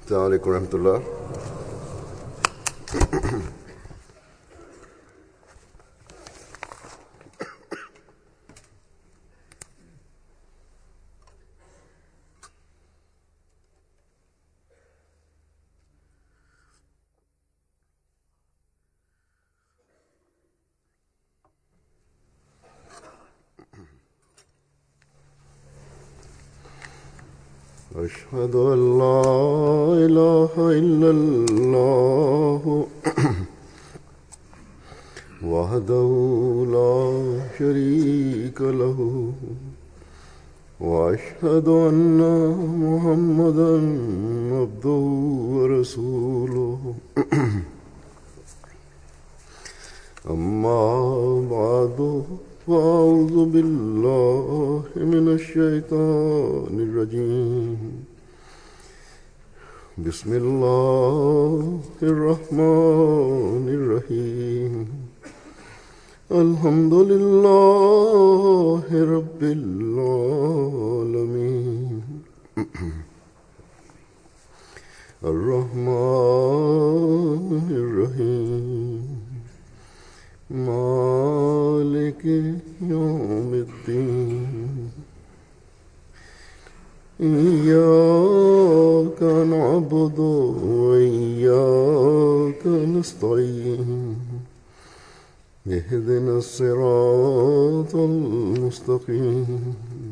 السلام عليكم ورحمة الله أشهد أن لا إله إلا الله وحده لا شريك له وأشهد أن محمدا عبده ورسوله أما بعد فأعوذ بالله من الشيطان الرجيم بسم الله الرحمن الرحيم الحمد لله رب العالمين الرحمن الرحيم مالك يوم الدين إياك نعبد وإياك نستعين اهدنا الصراط المستقيم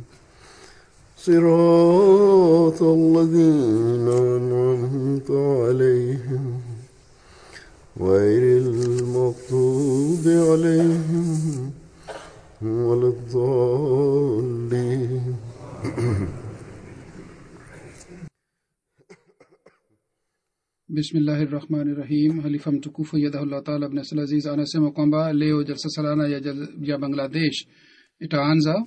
صراط الذين أنعمت عليهم غير المغضوب عليهم ولا الضالين bismillahi rahmani rahim halifa mtukufu yadahullah taala bnasl aziz anasema kwamba leo jalsa salana ya, jal, ya bangladesh itaanza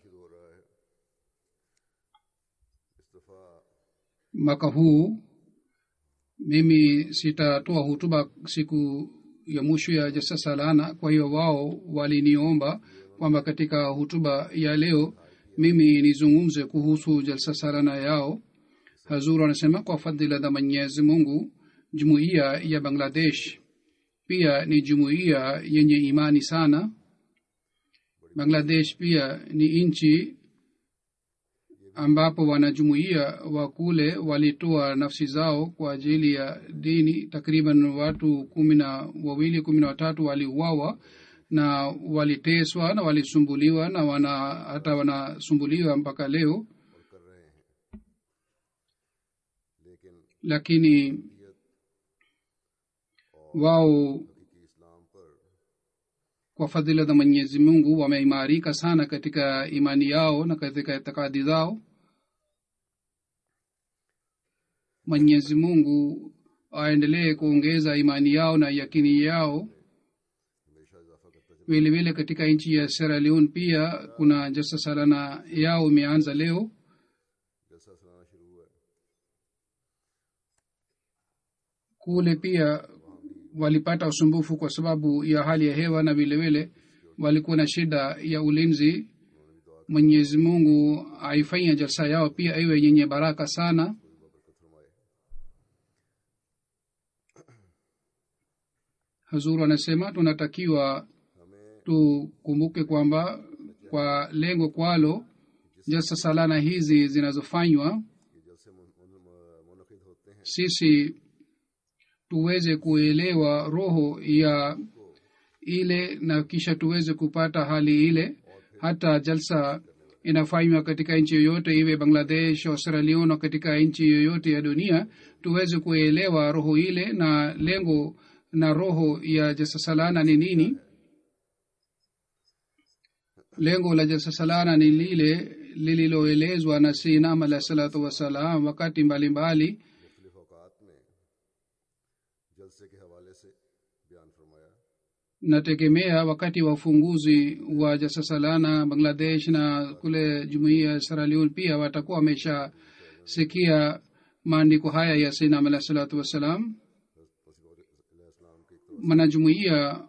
mwaka huu mimi sitatoa hutuba siku ya mwisho ya jalsa salana kwa hiyo wao waliniomba kwamba katika hutuba ya leo mimi nizungumze kuhusu jalsa salana yao hazur anasema kwa fadhila za mwenyezi mungu jumuiya ya bangladesh pia ni jumuiya yenye imani sana bangladesh pia ni nchi ambapo wanajumuiya wa kule walitoa nafsi zao kwa ajili ya dini takriban watu kumi na wawili kumi na watatu waliuawa na waliteswa na walisumbuliwa na wana hata wanasumbuliwa mpaka leo lakini wao kwa fadhila za mwenyezi mungu wameimarika sana katika imani yao na katika itikadi zao mwenyezi mungu aendelee kuongeza imani yao na yakini yao vilevile katika nchi ya sierra leone pia kuna jasa salana yao imeanza leo kule pia walipata usumbufu kwa sababu ya hali ya hewa na vilevile walikuwa na shida ya ulinzi mwenyezi mungu aifanya jalsa yao pia iwe yenye baraka sana hazuru anasema tunatakiwa tukumbuke kwamba kwa lengo kwalo jalsa salana hizi zinazofanywa sisi tuweze kuelewa roho ya ile na kisha tuweze kupata hali ile hata jalsa inafanywa katika nchi yoyote iwe bangladesh australia katika nchi yoyote ya dunia tuweze kuelewa roho ile na lengo na roho ya jasasalana ni nini lengo la jasasalana ni lile lililoelezwa na sinam alah salatu wassalam wakati mbalimbali mbali, nategemea wakati wa ufunguzi wa jasasalana bangladesh na kule jumuia ya saraliun pia watakuwa wameshasikia maandiko haya ya sinam alah salatu wassalam mwanajumuia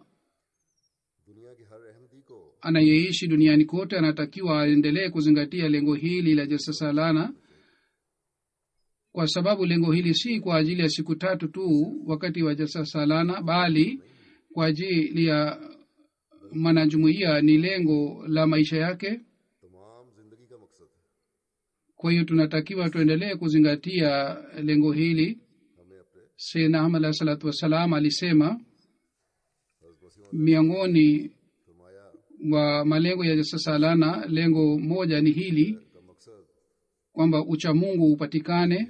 anayeishi duniani kote anatakiwa aendelee kuzingatia lengo hili la jasasalana kwa sababu lengo hili si kwa ajili ya siku tatu tu wakati wa jalsa salana bali kwa ajili ya mwanajumuiya ni lengo la maisha yake तमाम जिंदगी का मकसद है kwa hiyo tunatakiwa tuendelee kuzingatia lengo hili हमें अपने sena ahmad alahi salatu wassalam alisema हज़रत वसीम miongoni फरमाया wa malengo ya jalsa salana lengo moja ni hili का मकसद kwamba uchamungu upatikane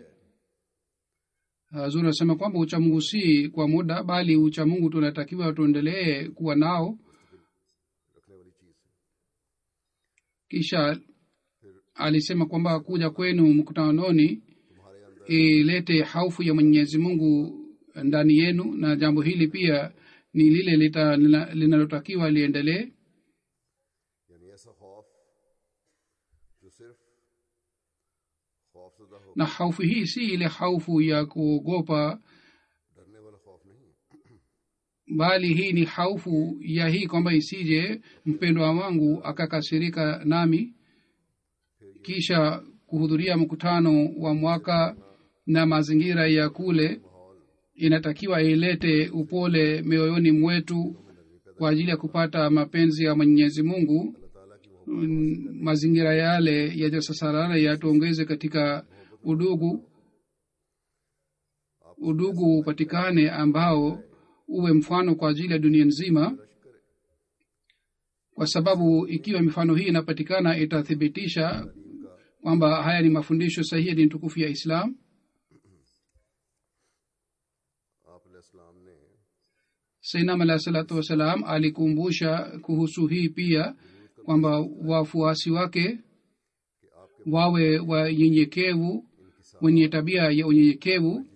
zuri anasema kwamba uchamungu si kwa muda bali uchamungu tunatakiwa tuendelee kuwa nao रखने वाली चीज़ है kisha alisema kwamba kuja kwenu mkutanoni तुम्हारे अंदर ilete haufu ya mwenyezi mungu ndani yenu na jambo hili pia ni lile lita- lina- linalotakiwa liendelee यानी ऐसा खौफ जो सिर्फ खौफजदा हो na haufu hii si ile haufu ya kuogopa डरने वाला खौफ नहीं bali hii ni haufu ya hii kwamba isije mpendwa wangu akakasirika nami kisha kuhudhuria mkutano wa mwaka na mazingira ya kule inatakiwa ilete upole mioyoni mwetu kwa ajili ya kupata mapenzi ya mwenyezi mungu Mm, mazingira yale ya jasasarara yatuongeze katika udugu udugu upatikane ambao uwe mfano kwa ajili ya dunia nzima kwa sababu ikiwa mifano hii inapatikana itathibitisha kwamba haya ni mafundisho sahihi ya dini tukufu ya islam आप अलैहिस्सलाम ने sainam alahi salatu wassalam alikumbusha kuhusu hii pia kwamba wafuasi wake wawe wanyenyekevu wenye tabia ya unyenyekevu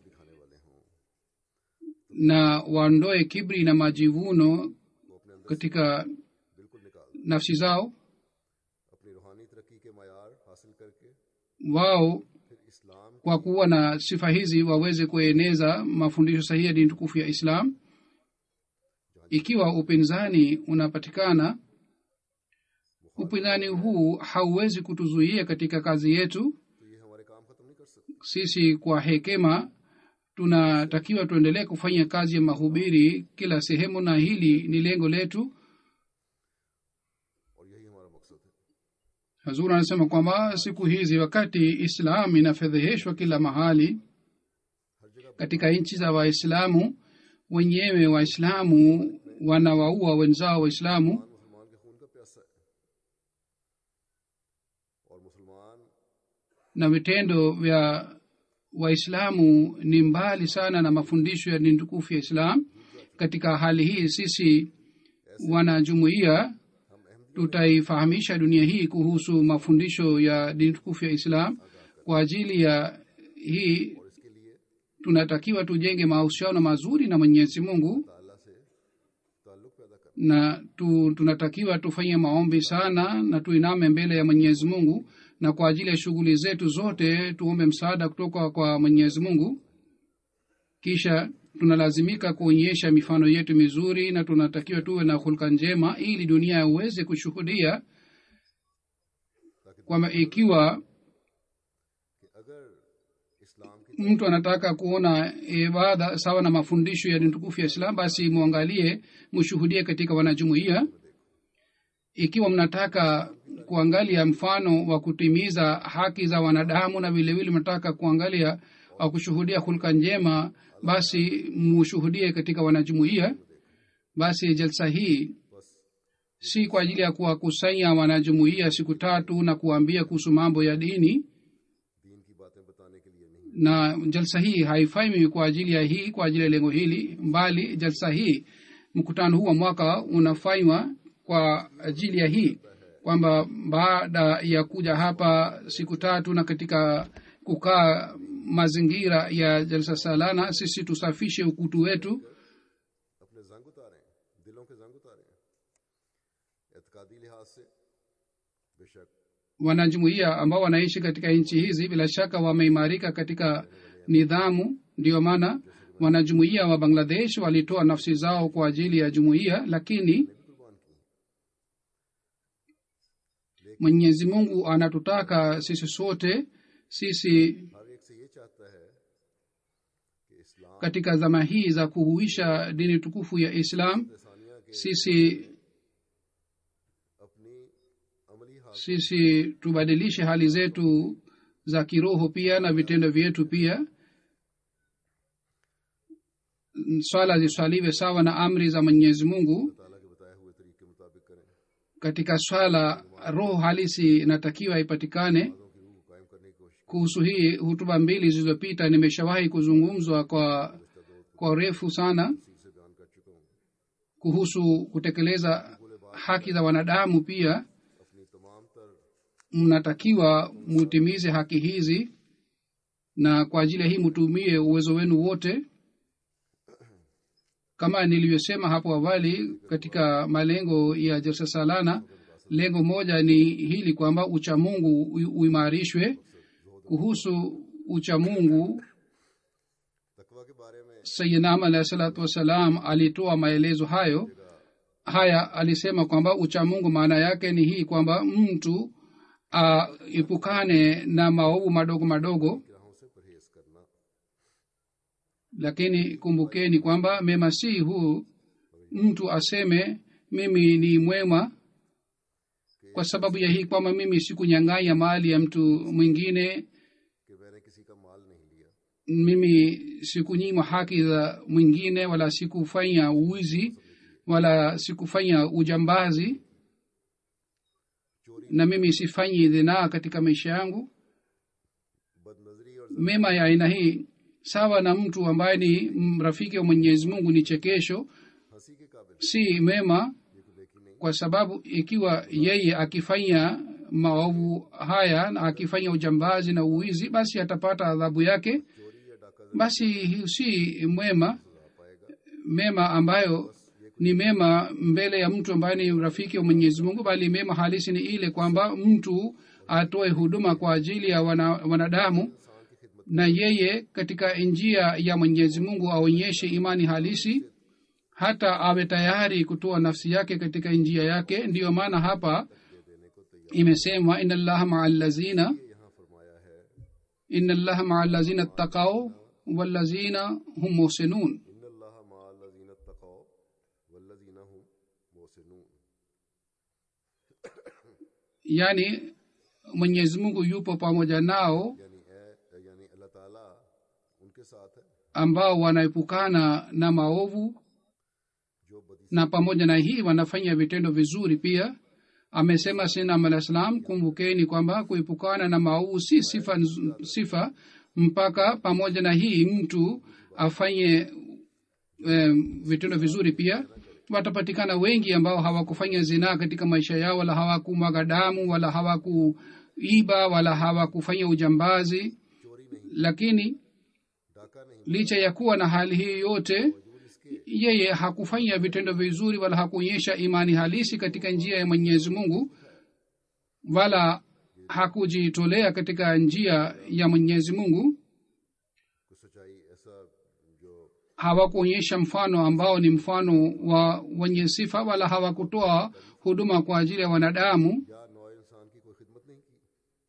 na waondoe kibri na majivuno katika बिल्कुल निकाल nafsi zao अपनी रूहानी तरक्की के मैार हासिल करके wao फिर इस्लाम kwa kuwa na sifa hizi waweze kueneza mafundisho sahihi ya dini tukufu ya islam ikiwa upinzani unapatikana upinzani huu hauwezi kutuzuia katika kazi yetu तो ये हमारे काम खत्म नहीं कर सकते sisi kwa hekima tunatakiwa tuendelee kufanya kazi ya mahubiri kila sehemu na hili ni lengo letu और यही हमारा मकसद है hazur anasema kwamba siku hizi wakati islam inafedheheshwa kila mahali katika nchi za waislamu wenyewe waislamu wanawaua wenzao waislamu मुसलमान के खून का प्यासा है और मुसलमान na vitendo vya waislamu ni mbali sana na mafundisho ya dini tukufu ya islam katika hali hii sisi wanajumuia tutaifahamisha dunia hii kuhusu mafundisho ya dini tukufu ya islam kwa ajili ya hii tunatakiwa tujenge mahusiano mazuri na mwenyezi mungu ताला से ताल्लुक पैदा कर na tu, tunatakiwa tufanye maombi sana na tuiname mbele ya mwenyezi mungu na kwa ajili ya shughuli zetu zote tuombe msaada kutoka kwa mwenyezi mungu kisha tunalazimika kuonyesha mifano yetu mizuri na tunatakiwa tuwe na hulka njema ili dunia iweze kushuhudia kwamba ikiwa कि अगर इस्लाम की mtu anataka kuona ibada sawa na mafundisho ya dini tukufu ya islam basi mwangalie mshuhudie katika wanajumuia ikiwa mnataka kuangalia mfano wa kutimiza haki za wanadamu na vilevile mnataka kuangalia wa kushuhudia hulka njema basi mushuhudie katika wanajumuia basi jalsa hii si kwa ajili ya kuwakusanya wanajumuia siku tatu na kuwaambia kuhusu mambo ya dini दीन की बातें बताने के लिए नहीं na jalsa hii haifai mimi kwa ajili ya hii kwa ajili ya lengo hili mbali jalsa hii mkutano huu wa mwaka unafanywa kwa ajili ya hii kwamba baada ya kuja hapa siku tatu na katika kukaa mazingira ya jalsa salana sisi tusafishe ukutu wetu अपने जंग उतारें दिलों के जंग उतारें एतकादी लिहाज से बेशक wanajumuia ambao wanaishi katika nchi hizi bila shaka wameimarika katika nidhamu ndiyo maana wanajumuia wa bangladesh walitoa nafsi zao kwa ajili ya jumuiya lakini mwenyezi mungu anatutaka sisi sote sisi हर एक से ये चाहता है कि इस्लाम katika zama hii za kuhuisha dini tukufu ya islam Sania के sisi अपनी अमली हाल sisi tubadilishe hali zetu za kiroho pia na vitendo vyetu pia swala ziswaliwe sawa na amri za mwenyezi mungu ताला के बताए हुए तरीके के मुताबिक करें katika swala roho halisi inatakiwa ipatikane बातों की रूह को कायम करने की कोशिश kuhusu hii hutuba mbili zilizopita nimeshawahi kuzungumzwa kwa kwa urefu sana तफसील से बयान कर चुका हूँ kuhusu kutekeleza haki za wanadamu pia अपनी तमाम तर mnatakiwa mutimize haki hizi na kwa ajili ya hii mtumie uwezo wenu wote kama nilivyosema hapo awali katika malengo ya jalsa salana lengo moja ni hili kwamba uchamungu u- uimarishwe kuhusu uchamungu तकवा के बारे में sayidnam alahi salatu wassalam alitoa maelezo hayo haya alisema kwamba uchamungu maana yake ni hii kwamba mtu aepukane na maovu madogo madogo ग्रहों से परहेज करना lakini kumbukeni kwamba mema si huu mtu aseme mimi ni mwema kwa sababu ya hii kwamba mimi sikunyang'anya mali ya mtu mwingine कि मैंने किसी का माल नहीं लिया mimi sikunyima haki za mwingine wala sikufanya uwizi wala sikufanya ujambazi na mimi sifanyi dhinaa katika maisha yangu बदनजरी और mema ya aina hii sawa na mtu ambaye ni rafiki wa mwenyezi mungu ni chekesho हंसी के काबिल si mema ये को देखी नहीं kwa sababu ikiwa yeye akifanya maovu haya na akifanya ujambazi na uwizi basi atapata adhabu yake चोरी या डाका basi hii si mwema सजा पाएगा mema ambayo ni mema mbele ya mtu ambaye ni rafiki wa mwenyezi mungu bali mema halisi ni ile kwamba mtu atoe huduma kwa ajili ya wana, wanadamu इंसान की खिदमत na yeye katika njia ya mwenyezi mungu aonyeshe imani halisi hata awe tayari kutoa nafsi yake katika njia yake ndiyo maana hapa देने को तैयार imesemwa ina llaha maa allazina यहाँ फरमाया है ina llaha maa allazina ttakau wallazina hum muhsinun इन अल्लाह मालजीन तकौ वल्लजीन हुम मोहसिनून yani mwenyezi mungu yupo pamoja nao यानी ए यानी अल्लाह ताला उनके साथ है ambao wanaepukana na maovu जो बदी na pamoja na hii wanafanya vitendo vizuri pia amesema sinam alah salam kumbukeni kwamba kuepukana na maovu si sifa, nz- sifa mpaka pamoja na hii mtu afanye um, vitendo vizuri pia watapatikana wengi ambao hawakufanya zinaa katika maisha yao wala hawakumwaga damu wala hawakuiba wala hawakufanya ujambazi चोरी नहीं lakini डाका नहीं licha ya kuwa na hali hii yote वजूद इसके yeye hakufanya vitendo vizuri wala hakuonyesha imani halisi katika njia ya mwenyezi mungu wala hakujitolea katika njia ya mwenyezi mungu कुछ सच्चाई ऐसा जो hawakuonyesha mfano ambao ni mfano wa wenye sifa wala hawakutoa huduma kwa ajili ya wanadamu या नौ इंसान की कोई खिदमत नहीं की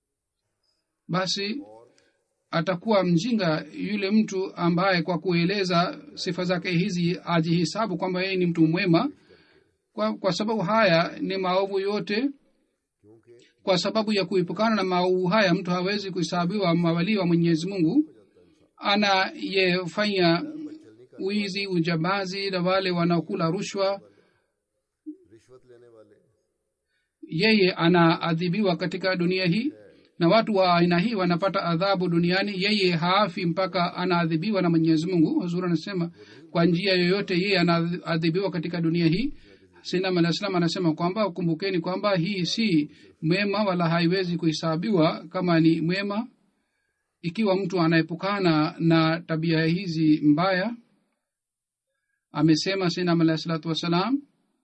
basi atakuwa mjinga yule mtu ambaye kwa kueleza sifa zake hizi ajihisabu kwamba yeye ni mtu mwema kwa, kwa sababu haya ni maovu yote क्योंकि kwa sababu ya kuepukana na maovu haya mtu hawezi kuhesabiwa mawalii wa mwenyezi mungu anayefanya wizi ujambazi na wale wanaokula rushwa रिश्वत लेने वाले yeye anaadhibiwa katika dunia hii na watu wa aina hii wanapata adhabu duniani yeye haafi mpaka anaadhibiwa na mwenyezi mungu huzuri anasema kwa njia yoyote yeye anaadhibiwa katika dunia hii sinam alah salam anasema kwamba kumbukeni kwamba hii si mwema wala haiwezi kuhesabiwa kama ni mwema ikiwa mtu anaepukana na tabia hizi mbaya amesema sinam alah salatu wassalam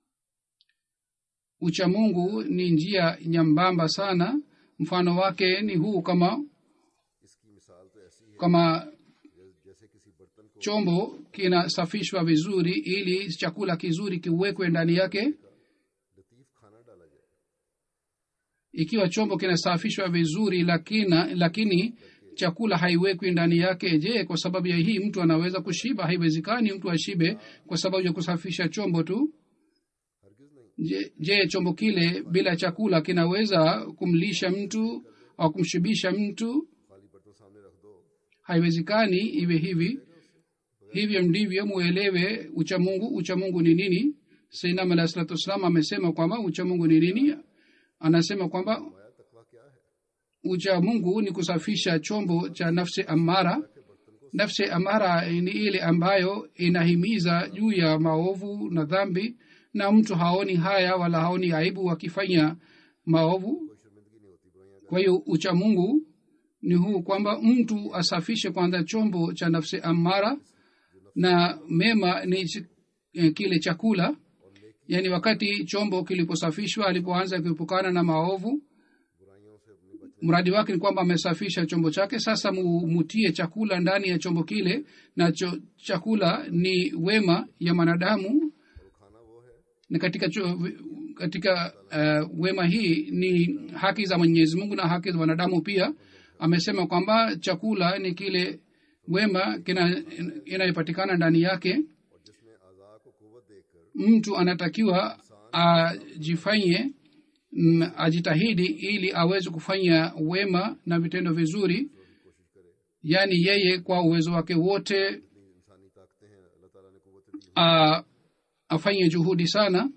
uchamungu ni njia nyambamba sana mfano wake ni huu kama इसकी मिसाल तो ऐसी है kama जैसे- जैसे किसी बर्तन को chombo kinasafishwa vizuri ili chakula kizuri kiwekwe ndani yake Latif खाना डाला जाए ikiwa chombo kinasafishwa vizuri lakini, lakini chakula haiwekwi ndani yake je kwa sababu ya hii mtu anaweza kushiba haiwezekani mtu ashibe kwa sababu ya kusafisha chombo tu हरगिज नहीं je, je chombo kile bila chakula kinaweza kumlisha mtu au kumshibisha mtu खाली बर्तन सामने रख दो haiwezekani iwe hivi hivyo ndivyo muelewe uchamungu uchamungu ni nini sainam alah salatu wassalam amesema kwamba uchamungu ni nini anasema kwamba माया तकवा क्या है ucha mungu ni kusafisha chombo cha nafsi amara nafsi amara ni ile ambayo inahimiza juu ya maovu na dhambi na mtu haoni haya wala haoni aibu akifanya maovu कोई शर्मिंदगी नहीं होती बुराइयां kwa hiyo ucha mungu ni huu kwamba mtu asafishe kwanza chombo cha nafsi amara na mema ni ch- eh, kile chakula yaani wakati chombo kiliposafishwa alipoanza kuepukana na maovu बुराइयों से अपनी बचने mradi wake ni kwamba amesafisha chombo chake sasa mu- mutie chakula ndani ya chombo kile na cho, chakula ni wema ya mwanadamu और खाना वो है na katika cho, katika uh, wema hii ni haki za mwenyezi mungu na haki za wanadamu pia amesema kwamba chakula ni kile wema kina inayopatikana ndani yake और जिसमें आज़ा को कुवत देकर mtu anatakiwa ajifanye mm, ajitahidi ili aweze kufanya wema na vitendo vizuri कोशिश करे yaani yeye kwa uwezo wake wote जितनी इंसानी ताकतें हैं अल्लाह ताला ने कुवत दी a, afanye juhudi sana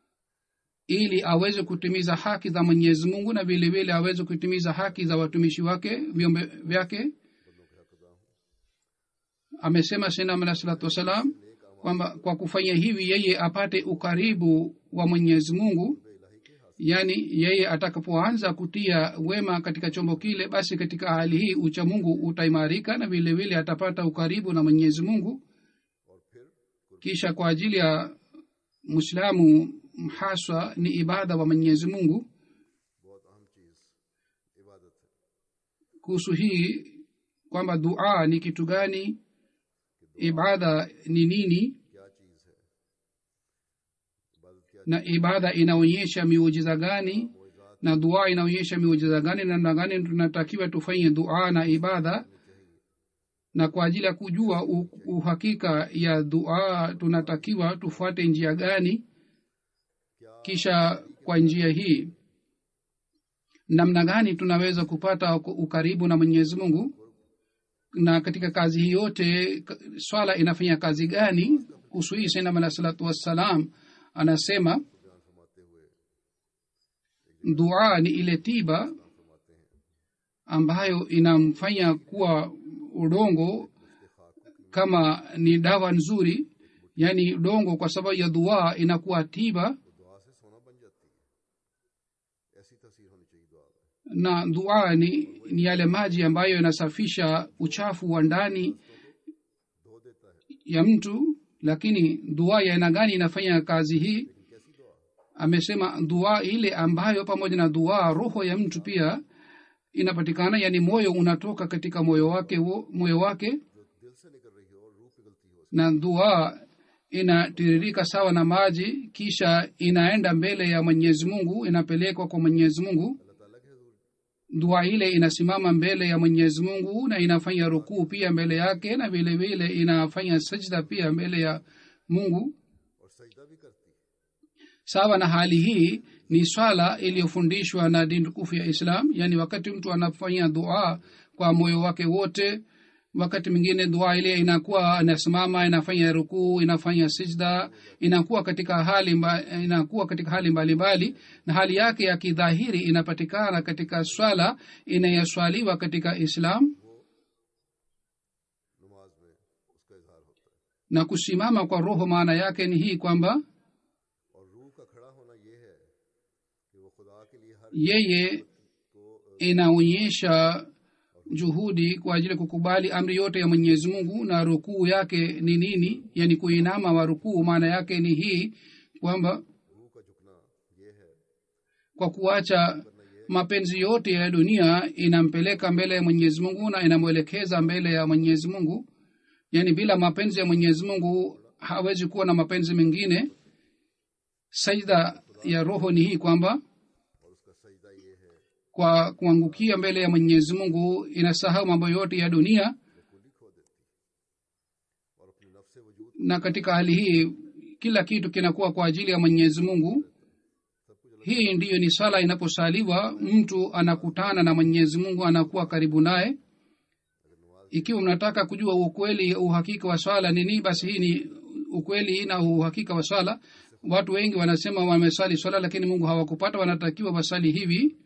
ili aweze kutimiza haki za mwenyezi mungu na vile vile aweze kutimiza haki za watumishi wake viumbe vyake बंदों के हक अदा हूँ amesema sinam alah salatu wassalam kwamba kwa kufanya hivi yeye apate ukaribu wa mwenyezi mungu yaani yeye atakapoanza kutia wema katika chombo kile basi katika hali hii ucha mungu utaimarika na vile vile atapata ukaribu na mwenyezi mungu और फिर kisha kwa ajili ya mwislamu haswa ni ibada wa mwenyezi mungu बहुत अहम चीज़ इबादत है kuhusu hii kwamba dua ni kitu gani ibada ni nini क्या चीज़ है इबादत क्या na ibada inaonyesha miujiza gani na dua inaonyesha miujiza gani namna gani tunatakiwa tufanye dua na ibada na kwa ajili ya kujua u- uhakika ya dua tunatakiwa tufuate njia gani kisha kwa njia hii namna gani tunaweza kupata uku- ukaribu na mwenyezi mungu na katika kazi hii yote k- swala inafanya kazi gani kuhusu hii sainam alah salatu wassalam anasema बयान फरमाते हुए dua ni ile tiba फरमाते हैं ambayo inamfanya kuwa udongo kama ni dawa nzuri yaani udongo kwa sababu ya dua inakuwa tiba तो दुआ से सोना बन जाती है ऐसी तस्वीर होनी चाहिए दुआ में na dua ni, ni yale maji ambayo yanasafisha uchafu wa ndani धो देता है ya mtu lakini dua ya aina gani inafanya kazi hii लेकिन कैसी दुआ amesema dua ile ambayo pamoja na dua roho ya mtu pia inapatikana yani moyo unatoka katika moyo wake wo, moyo wake जो दिल से निकल रही हो और रूह पिघलती हो na dua inatiririka sawa na maji kisha inaenda mbele ya mwenyezi mungu inapelekwa kwa mwenyezi mungu अल्लाह ताला के हजूर dua ile inasimama mbele ya mwenyezi mungu na inafanya rukuu pia mbele yake na vile vile inafanya sajda pia mbele ya mungu और सजदा भी करती है sawa na hali hii ni swala iliyofundishwa na dini tukufu ya islam yaani wakati mtu anafanya dua kwa moyo wake wote wakati mwingine dua ile inakuwa inasimama inafanya rukuu inafanya sijda inakuwa katika hali mba, inakuwa katika hali mbalimbali na hali yake ya kidhahiri inapatikana katika swala inayoswaliwa katika islam नमाज में उसका इजहार होता है na kusimama kwa roho maana yake ni hii kwamba और रूह का खड़ा होना ये है कि वो खुदा के लिए हर yeye को inaonyesha juhudi kwa ajili ya kukubali amri yote ya mwenyezi mungu na rukuu yake ni nini yani kuinama wa rukuu maana yake ni hii kwamba रूह का झुकना ये है kwa kuacha mapenzi yote ya dunia inampeleka mbele ya mwenyezi mungu na inamwelekeza mbele ya mwenyezi mungu yaani bila mapenzi ya mwenyezi mungu hawezi kuwa na mapenzi mengine sajda ya roho ni hii kwamba और उसका सजदा ये है kwa kuangukia mbele ya mwenyezi mungu inasahau mambo yote ya dunia बिल्कुल खो देती और अपने नफ्स वजूद na katika hali hii kila kitu kinakuwa kwa ajili ya mwenyezi mungu hii ndiyo ni sala inaposaliwa mtu anakutana na mwenyezi mungu anakuwa karibu naye ikiwa mnataka kujua ukweli uhakika wa swala ni nini basi hii ni ukweli na uhakika wa swala watu wengi wanasema wamesali swala lakini mungu hawakupata wanatakiwa wasali hivi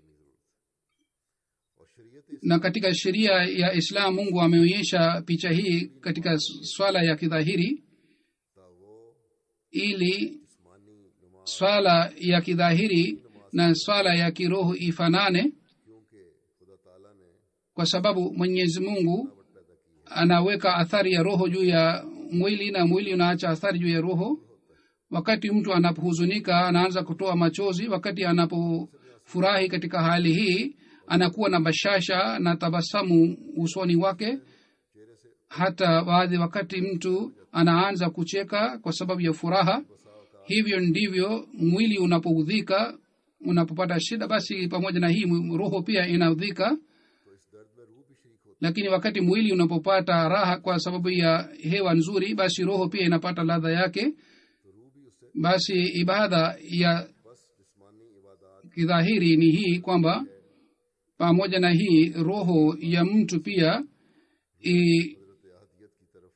और शरीयत na katika sheria ya islam mungu ameonyesha picha hii katika swala ya kidhahiri था वो ili जिस्मानी नुमा swala ya kidhahiri na swala ya kiroho ifanane क्योंकि खुदा ताला ने kwa sababu mwenyezi mungu पैदा की है anaweka athari ya roho juu ya mwili na mwili unaacha athari juu ya roho wakati mtu anapohuzunika anaanza kutoa machozi wakati anapofurahi katika hali hii anakuwa na bashasha na tabasamu usoni wake hata baadhi wakati mtu anaanza kucheka kwa sababu ya furaha hivyo ndivyo mwili unapoudhika unapopata shida basi pamoja na hii roho pia inaudhika तो इस दर्द में रूह भी शरीक होती lakini wakati mwili unapopata raha kwa sababu ya hewa nzuri basi roho pia inapata ladha yake है तो रूह भी उससे basi ibada ya बस जिस्मानी इबादत kidhahiri ni hii kwamba pamoja na hii roho ya mtu pia i, हजरत अहदियत की तरफ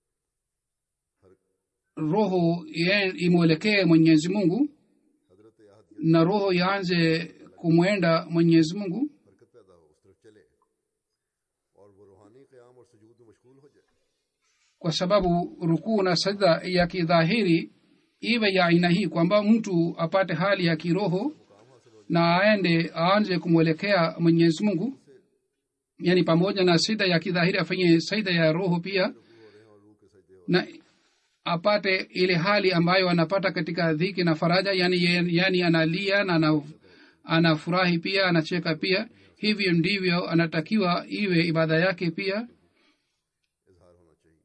roho ye- imwelekee mwenyezi mungu हजरत अहदियत na roho yaanze kumwenda mwenyezi mungu हरकत पैदा हो उस तरफ चले और वो रूहानी क़याम और सजूद में मशगूल हो जाए kwa sababu rukuu na sajda ya kidhahiri iwe ya aina hii kwamba mtu apate hali ya kiroho na aende aanze kumwelekea mwenyezi mungu yaani pamoja na sida ya kidhahiri afanye saida ya roho pia na apate ile hali ambayo anapata katika dhiki na faraja yani, ye- yani analia na ana- anafurahi pia anacheka pia hivyo ndivyo anatakiwa iwe ibada yake pia इजहार होना चाहिए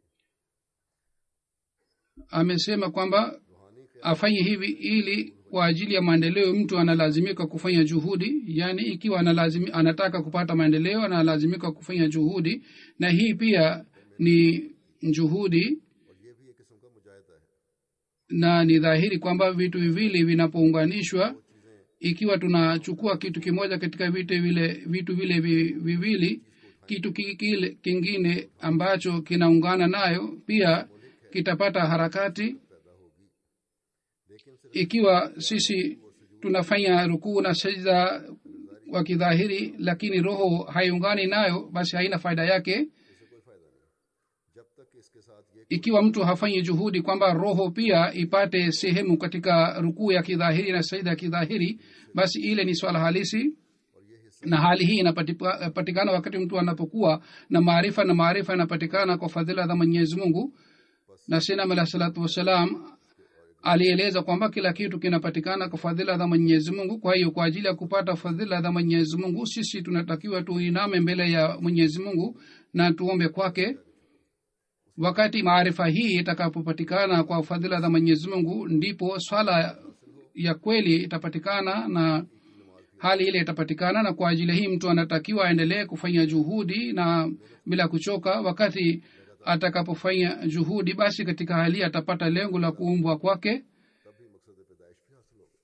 amesema kwamba रूहानी क़याम afanye hivi ili kwa ajili ya maendeleo mtu analazimika kufanya juhudi yaani ikiwa analazimi, anataka kupata maendeleo analazimika kufanya juhudi na hii pia ni juhudi और ये भी एक किस्म का मुजाहिदा है na ni dhahiri kwamba vitu viwili vinapounganishwa ikiwa tunachukua kitu kimoja katika vitu vile vitu vile vi- viwili kitu ki- kile kingine ambacho kinaungana nayo pia kitapata harakati पैदा होगी लेकिन सिर्फ ikiwa sisi tunafanya rukuu na sajda wa kidhahiri lakini roho haiungani nayo basi haina faida yake इससे कोई फायदा नहीं जब तक इसके साथ ये ikiwa mtu hafanyi juhudi kwamba roho pia ipate sehemu katika rukuu ya kidhahiri na sajda ya kidhahiri basi ile ni swala halisi na hali hii inapatikana wakati mtu anapokuwa na maarifa na maarifa yanapatikana kwa fadhila za mwenyezi mungu na sinam alah salatu wassalam alieleza kwamba kila kitu kinapatikana kwa fadhila za mwenyezi mungu kwa hiyo kwa ajili ya kupata fadhila za mwenyezi mungu sisi tunatakiwa tuiname mbele ya mwenyezi mungu na tuombe kwake wakati maarifa hii itakapopatikana kwa fadhila za mwenyezi mungu ndipo swala ya kweli itapatikana na hali ile itapatikana na kwa ajili hii mtu anatakiwa aendelee kufanya juhudi na bila kuchoka wakati atakapofanya juhudi basi katika hali hii atapata lengo la kuumbwa kwake तभी मकसद पैदाइश भी हासिल होगा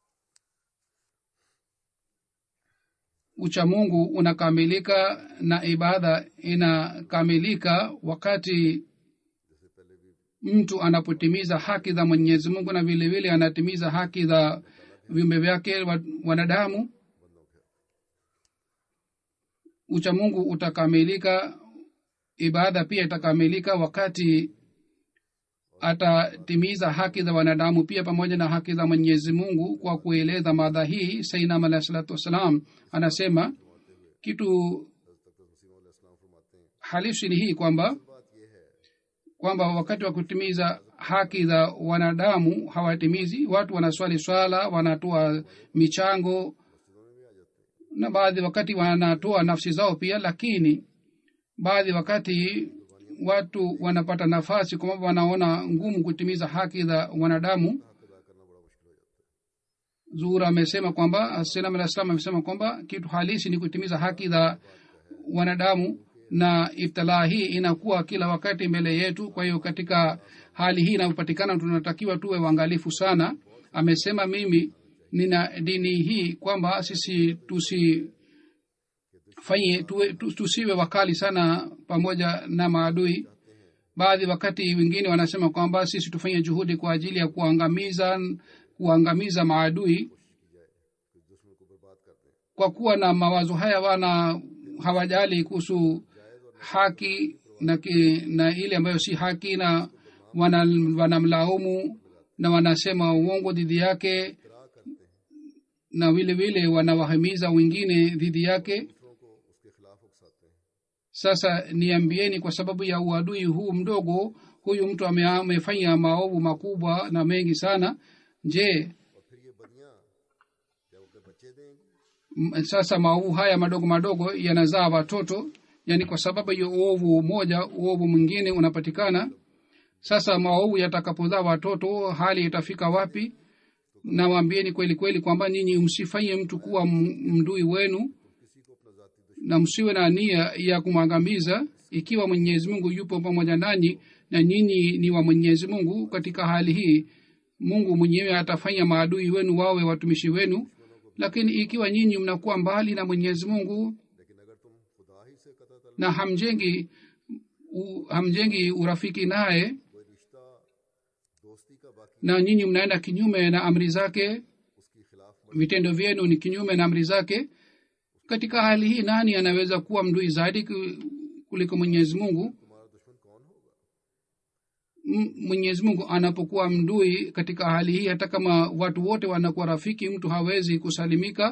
uchamungu unakamilika na ibada inakamilika wakati जैसे पहले भी mtu anapotimiza haki za mwenyezi mungu na vile vile anatimiza haki za viumbe vyake wa- wanadamu बंदों के uchamungu utakamilika ibada pia itakamilika wakati atatimiza haki za wanadamu pia pamoja na haki za mwenyezi mungu kwa kueleza madha hii sainam alahi salatu wassalam anasema kitu तक मसीम इस्लाम फरमाते हैं halisi ni hii kwamba बात यह है kwamba wakati wa kutimiza haki za wanadamu hawatimizi watu wanaswali swala wanatoa michango मस्जिदों में भी आ जाते हैं na baadhi wakati wanatoa nafsi zao pia lakini baadhi wakati watu wanapata nafasi kwamba wanaona ngumu kutimiza haki za wanadamu हक अदा करना बड़ा मुश्किल हो जाता है zuhur amesema kwamba senam alah salam amesema kwamba kitu halisi ni kutimiza haki za wanadamu na ibtilaa hii inakuwa kila wakati mbele yetu kwa hiyo katika hali hii inayopatikana tunatakiwa tuwe uangalifu sana amesema mimi nina dini hii kwamba sisi tusifanye tuwe, tu- tusiwe wakali sana pamoja na maadui baadhi wakati wengine wanasema kwamba sisi tufanye juhudi kwa ajili ya kuangamiza kuangamiza maadui kwa kuwa na mawazo haya wana hawajali kuhusu haki na, ki, na ile ambayo si haki na wana- wanamlaumu na wanasema uongo dhidi yake na vile vile wanawahimiza wengine dhidi yake sasa niambieni kwa sababu ya uadui huu mdogo huyu mtu ame- amefanya maovu makubwa na mengi sana je m- sasa maovu haya madogo madogo yanazaa watoto yaani kwa sababu ya uovu moja uovu mwingine unapatikana sasa maovu yatakapozaa watoto hali itafika wapi nawambieni kweli kweli kwamba nyinyi msifanye mtu kuwa m- mdui wenu na msiwe na nia ya kumwangamiza ikiwa mwenyezi mungu yupo pamoja nanyi na nyinyi ni wa mwenyezi mungu katika hali hii mungu mwenyewe atafanya maadui wenu wawe watumishi wenu lakini ikiwa nyinyi mnakuwa mbali na mwenyezi mungu na hamjengi u, hamjengi urafiki naye na nyinyi mnaenda kinyume na amri zake vitendo vyenu ni kinyume na amri zake katika hali hii nani anaweza kuwa mdui zaidi ku- kuliko mwenyezi mungu M- mwenyezi mungu anapokuwa mdui katika hali hii hata kama watu wote wanakuwa rafiki mtu hawezi kusalimika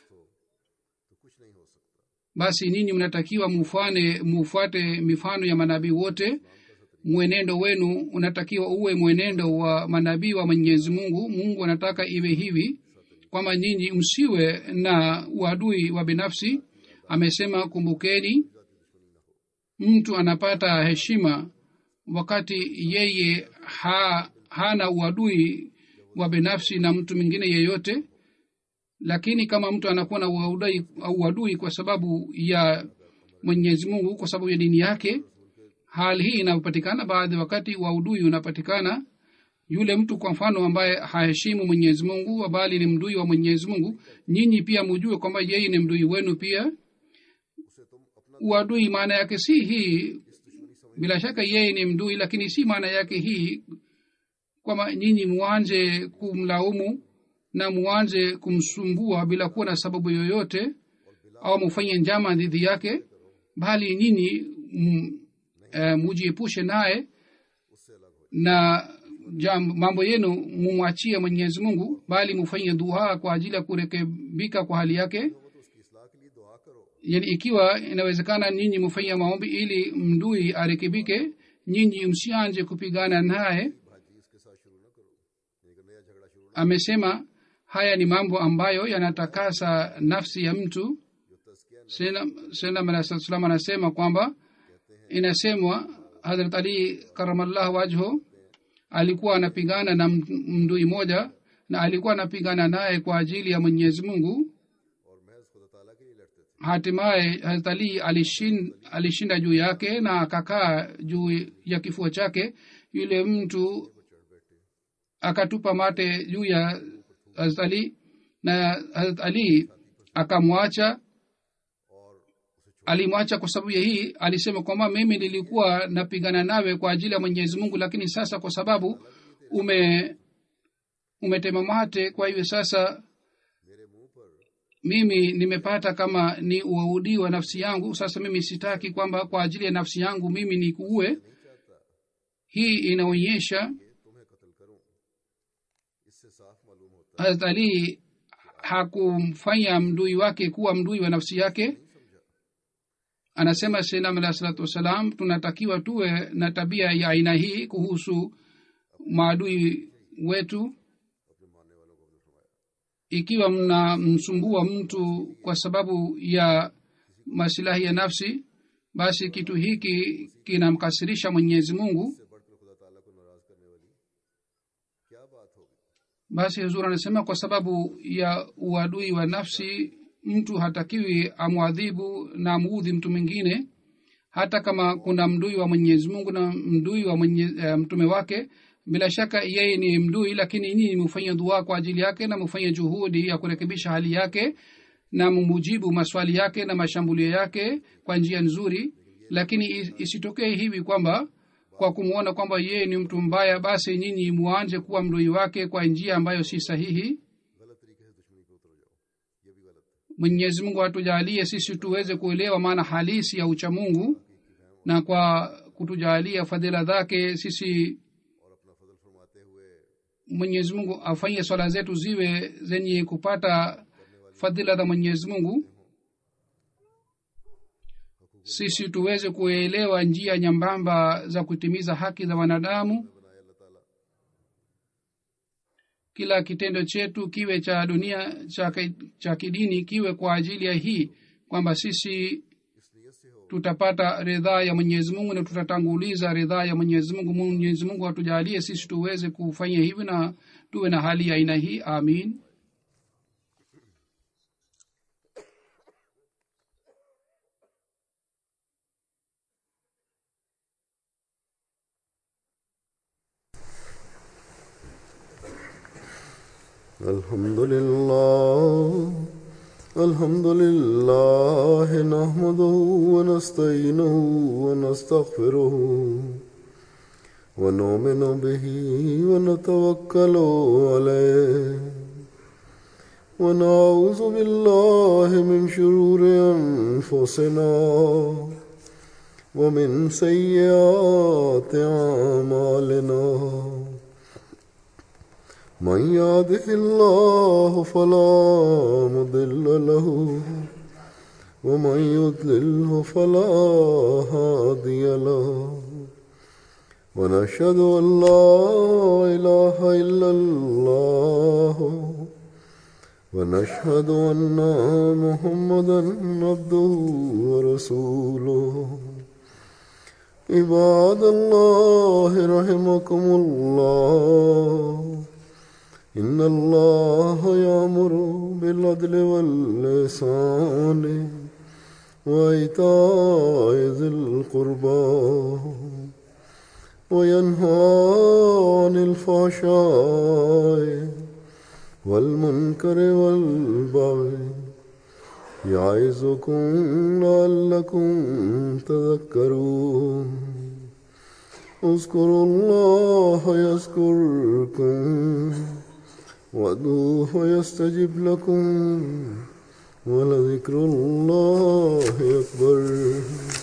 basi ninyi mnatakiwa mufane mufuate mifano ya manabii wote mwenendo wenu unatakiwa uwe mwenendo wa manabii wa mwenyezi mungu mungu anataka iwe hivi kwamba nyinyi msiwe na uadui wa binafsi amesema kumbukeni mtu anapata heshima wakati yeye ha, hana uadui wa binafsi na mtu mwingine yeyote lakini kama mtu anakuwa na uadui, uadui kwa sababu ya mwenyezi mungu kwa sababu ya dini yake hali hii inapatikana baadhi wakati uadui unapatikana yule mtu kwa mfano ambaye haheshimu mwenyezi mungu bali ni mdui wa mwenyezi mungu nyinyi pia mujue kwamba yeye ni mdui wenu pia uadui maana yake si hii bila shaka yeye ni mdui lakini si maana yake hii kwamba nyinyi muanze kumlaumu na muanze kumsumbua bila kuwa na sababu yoyote au mufanye njama dhidi yake bali nyinyi mm, eh, mujiepushe naye na jam, mambo yenu mumwachie mwenyezi mungu bali mufanye dua kwa ajili ya kurekebika kwa hali yake yani ikiwa inawezekana nyinyi mufanye maombi ili mdui arekebike nyinyi msianje kupigana naye amesema haya ni mambo ambayo yanatakasa nafsi ya mtu salam anasema kwamba inasemwa hadrat ali karamallah wajho alikuwa anapigana na mdui moja na alikuwa anapigana naye kwa ajili ya mwenyezi mungu hatimaye hazrat ali alishin, alishinda juu yake na akakaa juu ya kifua chake yule mtu akatupa mate juu ya hazrat ali na hazrat ali akamwacha alimwacha kwa sababu ya hii alisema kwamba mimi nilikuwa napigana nawe kwa ajili ya mwenyezi mungu lakini sasa kwa sababu ume umetema mate kwa hivyo sasa mimi nimepata kama ni uaudi wa nafsi yangu sasa mimi sitaki kwamba kwa ajili ya nafsi yangu mimi ni kuue hii inaonyesha hazrat ali hakumfanya mdui wake kuwa mdui wa nafsi yake anasema sainam alah salatu wassalam tunatakiwa tuwe na tabia ya aina hii kuhusu maadui wetu ikiwa mnamsumbua mtu kwa sababu ya masilahi ya nafsi basi kitu hiki kinamkasirisha mwenyezi mungu basi huzur anasema kwa sababu ya uadui wa nafsi mtu hatakiwi amwadhibu na amuudhi mtu mwingine hata kama kuna mdui wa mwenyezi mungu na mdui wa mwenye, uh, mtume wake bila shaka yeye ni mdui lakini nyinyi mufanye dua kwa ajili yake na mufanye juhudi ya kurekebisha hali yake na mumujibu maswali yake na mashambulio yake kwa njia nzuri lakini isitokee hivi kwamba kwa kumwona kwamba yeye ni mtu mbaya basi nyinyi muanje kuwa mdui wake kwa njia ambayo si sahihi mwenyezi mungu atujalie sisi tuweze kuelewa maana halisi ya uchamungu na kwa kutujalia fadhila zake sisi mwenyezi mungu afanye swala zetu ziwe zenye kupata fadhila za mwenyezi mungu sisi tuweze kuelewa njia nyambamba za kutimiza haki za wanadamu kila kitendo chetu kiwe cha dunia cha, cha kidini kiwe kwa ajili ya hii kwamba sisi tutapata ridhaa ya mwenyezi mungu na tutatanguliza ridhaa ya mwenyezi mungu mwenyezi mungu atujalie sisi tuweze kufanya hivi na tuwe na hali ya aina hii amin الحمد لله الحمد لله نحمده ونستعينه ونستغفره ونؤمن به ونتوكل عليه ونعوذ بالله من شرور انفسنا ومن سيئات اعمالنا من يهده الله فلا مضل له ومن يضلله فلا هادي له ونشهد ان لا اله الا الله ونشهد ان محمدا عبده ورسوله عباد الله رحمكم الله إن الله يأمر بالعدل واللسان وإيتاء ذي القربى وينهى عن الفحشاء والمنكر والبغي يعظكم لعلكم تذكرون اذكروا الله يذكركم وادعوه يستجب لكم ولذكر الله أكبر